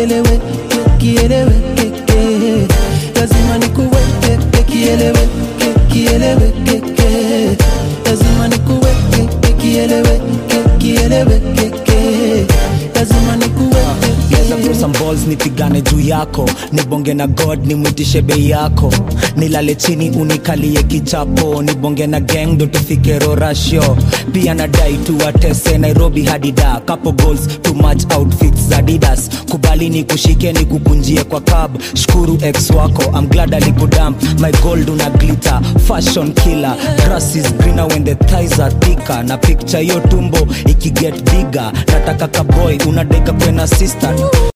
kieleweke kieleweke lazima nikuweke kieleweke kieleweke lazima nikuweke kieleweke kieleweke lazima nikuweke Geza throw some balls nipigane juu yako nibonge na god nimwitishe bei yako nilale chini unikalie kichapo nibonge na gang ndo tufike rorasho pia nadai tuwatese nairobi hadida couple goals too much outfits za didas kubali ni kushike ni kukunjie kwa cab shukuru ex wako I'm glad alikudamp my gold una glitter fashion killer grass is greener when the thighs are thicker na picture hiyo tumbo ikiget bigger nataka kaboy unadeka kwena sister